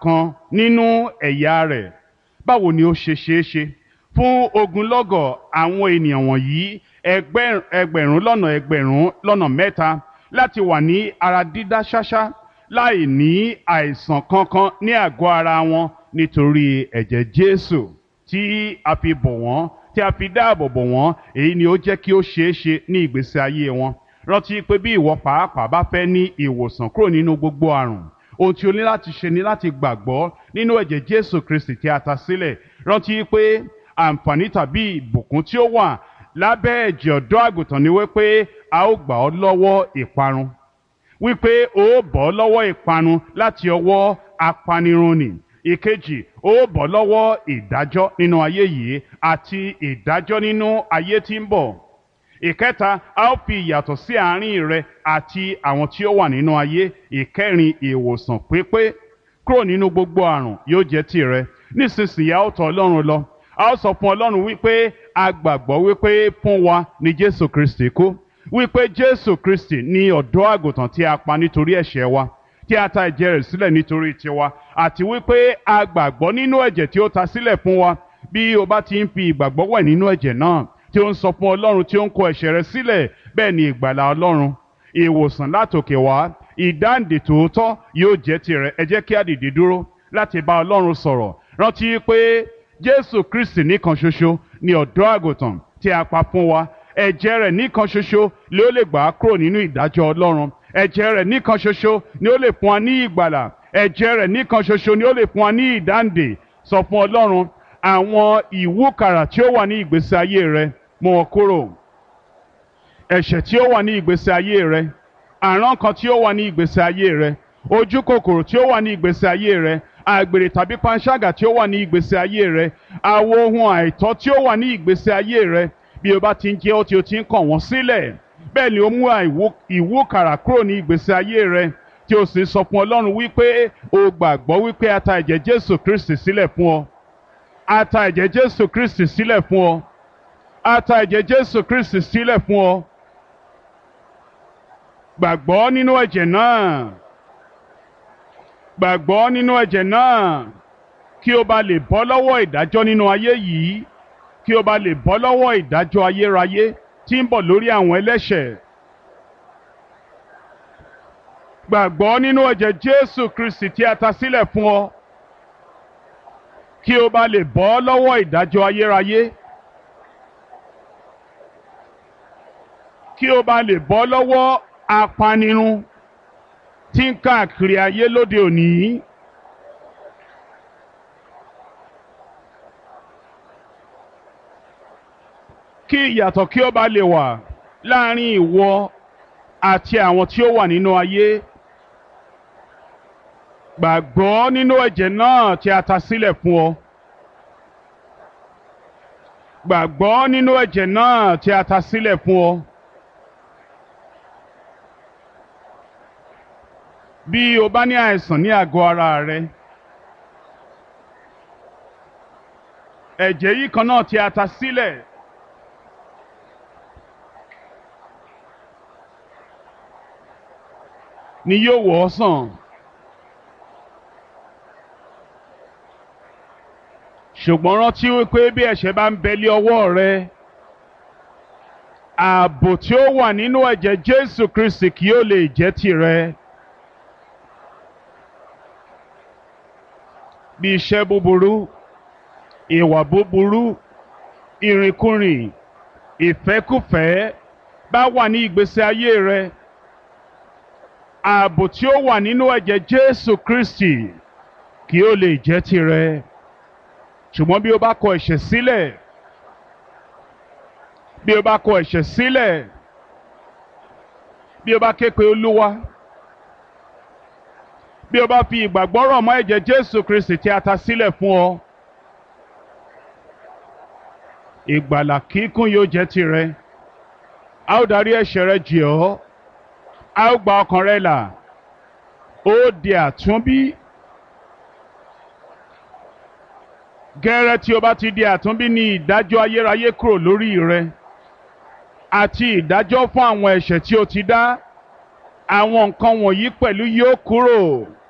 kan nínú ẹ̀yà rẹ̀ báwo ni ó ṣe ṣeé ṣe fún ogunlọ́gọ̀ àwọn ènìyàn wọ̀nyí ẹgbẹ́- ẹgbẹ̀rún lọ́nà ẹgbẹ̀rún lọ́nà mẹ́ta láti wà ní ara dídá ṣáṣá láì ní àìsàn kankan ní àgọ́ ara wọn nítorí ẹ̀jẹ̀ Jésù tí a fi bò wọ́n tí a fi dáàbò bò wọ́n èyí ni ó jẹ́ kí ó ṣeé ṣe ní ìgbésí ayé wọn rántí pé bí ìwọ pàápàá bá fẹ́ ní ìwòsàn kúrò nínú gbogbo àrùn ohun tí o ní láti ṣe ni láti gbàgbọ́ nínú ẹ̀jẹ̀ Jésù Kristi tí a ta sílẹ̀ rántí pé àǹfààní tàbí ìbùkún tí ó wà lábẹ́ ẹ̀jẹ̀ ọ̀dọ́ àgùntàn ni wípé a ó gbà ọ́ lọ́wọ́ ìparun wípé o ó bọ́ lọ́wọ́ ìparun láti ọwọ́ apanirun nì ìkejì o ó bọ́ lọ́wọ́ ìdájọ́ nínú ayé yìí àti ìdájọ́ nínú ayé tí ń bọ̀ ìkẹta a ó fi ìyàtọ̀ sí àárín rẹ àti àwọn tí ó wà nínú ayé ìkẹrin ìwòsàn pípé kúrò nínú gbogbo àrùn yóò jẹ́ tìrẹ nísinsìnyí a ó tọ̀ Ọlọ́run lọ a ó sọ fún Ọlọ́run wípé a gbàgbọ́ wípé fún wa ni Jésù Kristi kú wípé Jésù Kristi ni ọ̀dọ́ àgùntàn tí a pa nítorí ẹ̀ṣẹ̀ wa tí a ta ẹ̀jẹ̀ rẹ̀ sílẹ̀ nítorí tiwa àti wípé a gbàgbọ́ nínú ẹ̀jẹ̀ tí ó ta sílẹ̀ fún wa bí o bá ti ń fi ìgbàgbọ́ wẹ̀ nínú ẹ̀jẹ̀ náà tí ó ń sọ fún Ọlọ́run tí ó ń kó ẹ̀ṣẹ̀ rẹ̀ sílẹ̀ bẹ́ẹ̀ ni ìgbàlà Ọlọ́run ìwòsàn látòkè wá ìdáǹdè tòótọ́ yóò jẹ́ tirẹ̀ ẹ jẹ́ kí a dìde dúró láti bá Ọlọ́run sọ̀rọ̀ rántí pé Jésù Kristi nìkan ṣoṣo ni ọ̀dọ́ àgùntàn tí a pa fún wa ẹ̀jẹ̀ rẹ̀ nìkan ṣoṣo ló lè gbà á kúrò nínú ìdájọ́ Ọlọ́run ẹ̀jẹ̀ rẹ̀ nìkan ṣoṣo ni ó lè fún wa ní ìgbàlà ẹ̀jẹ̀ rẹ̀ nìkan ṣoṣo ni ó lè fún wa ní ìdáǹdè sọ fún Ọlọ́run àwọn ìwúkàrà tí ó wà ní ìgbésí ayé rẹ mú wọn kúrò ẹ̀ṣẹ̀ tí ó wà ní ìgbésí ayé rẹ àrán kan tí ó wà ní ìgbésí ayé rẹ ojú kòkòrò tí ó wà ní ìgbésí ayé rẹ àgbèrè tàbí panṣágà tí ó wà ní ìgbésí ayé rẹ àwo ohun àìtọ́ tí ó wà ní ìgbésí ayé rẹ bí o bá ti ń jẹ́ ó tí o ti ń kàn wọ́n sílẹ̀ bẹ́ẹ̀ ni ó mú àìwó- ìwúkàrà kúrò ní ìgbésí ayé rẹ tí o sì sọ fún Ọlọ́run wípé o gbàgbọ́ wípé a ta ẹ̀jẹ̀ Jésù Kristi sílẹ̀ fún ọ a ta ẹ̀jẹ̀ Jésù Kristi sílẹ̀ fún ọ a ta ẹ̀jẹ̀ Jésù Kristi sílẹ̀ fún ọ gbàgbọ́ nínú ẹ̀jẹ̀ náà gbàgbọ́ nínú ẹ̀jẹ̀ náà kí o bá lè bọ́ lọ́wọ́ ìdájọ́ nínú ayé yìí kí o bá lè bọ́ lọ́wọ́ ìdájọ́ ayérayé tí ń bọ̀ lórí àwọn ẹlẹ́ṣẹ̀ gbàgbọ́ nínú ẹ̀jẹ̀ Jésù Kristi tí a ta sílẹ̀ fún ọ kí o bá lè bọ́ lọ́wọ́ ìdájọ́ ayérayé kí o bá lè bọ́ lọ́wọ́ apanirun tí ń káàkiri ayé lóde òní. kí ìyàtọ̀ kí ó bá lè wà láàrin ìwọ àti àwọn tí ó wà nínú ayé. Gbàgbọ́ nínú ẹ̀jẹ̀ náà tí a ta sílẹ̀ fún ọ. Gbàgbọ́ nínú ẹ̀jẹ̀ náà tí a ta sílẹ̀ fún ọ. Bí o bá ní àìsàn ní àgọ́ ara rẹ, ẹ̀jẹ̀ yìí kan náà tí a ta sílẹ̀. ni yóò wọ̀ ọ́ sàn. ṣùgbọ́n rántí wípé bí ẹ̀ṣẹ̀ bá ń bẹ lé ọwọ́ rẹ ààbò tí ó wà nínú ẹ̀jẹ̀ Jésù Kristi kì yóò lè jẹ́ tìrẹ. bí iṣẹ́ búburú ìwà búburú ìrìnkúrìn ìfẹ́kùfẹ́ bá wà ní ìgbésí ayé rẹ ààbò tí ó wà nínú ẹ̀jẹ̀ Jésù Kristi kì ó lè jẹ́ tirẹ̀ ṣùgbọ́n bí o bá kọ ẹ̀ṣẹ̀ sílẹ̀ bí o bá kọ ẹ̀ṣẹ̀ sílẹ̀ bí o bá ké pe Olúwa bí o bá fi ìgbàgbọ́ rọ̀ mọ́ ẹ̀jẹ̀ Jésù Kristi tí a ta sílẹ̀ fún ọ ìgbàlà kíkún yóò jẹ́ tirẹ̀ a ó darí ẹ̀ṣẹ̀ rẹ jì ọ́ a ó gba ọkàn rẹ là ó di àtúnbí gẹ́rẹ́ tí o bá ti di àtúnbí ní ìdájọ́ ayérayé kúrò lórí rẹ àti ìdájọ́ fún àwọn ẹ̀ṣẹ̀ tí o ti dá àwọn nǹkan wọ̀nyí pẹ̀lú yóò kúrò